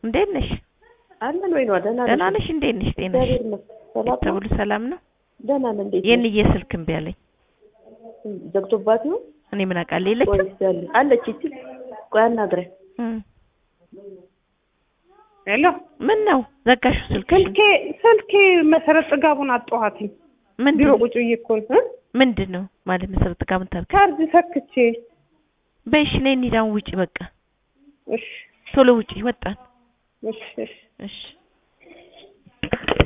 እንዴት ነሽ? አለን ወይ ነው? ደህና ደህና ነሽ? እንዴት ነሽ? ጤናሽ እግዚአብሔር ይመስገን። ሰላም ነው? ተብሎ ሰላም ነው? ደህና ነን። እንዴት ነሽ? የእንዬ ስልክ እምቢ አለኝ። ዘግቶባት ነው እኔ ምን አውቃለሁ የለችም። ወይስ ያለ አለች? እቺ ቆይ አናግረን። እም። ሄሎ ምን ነው ዘጋሽው ስልክሽን? ስልኬ ስልኬ መሰረት ጥጋቡን አጣኋትኝ። ቢሮ ምንድን ቁጭ ብዬ እኮ ነው እ? ምንድን ነው ማለት መሰረት ጋር ምን ታርግ? ቻርጅ ሰክቼ በይሽ ነይ እንሂድ አሁን ውጪ በቃ እሺ ቶሎ ውጪ ወጣን። እሺ እሺ እሺ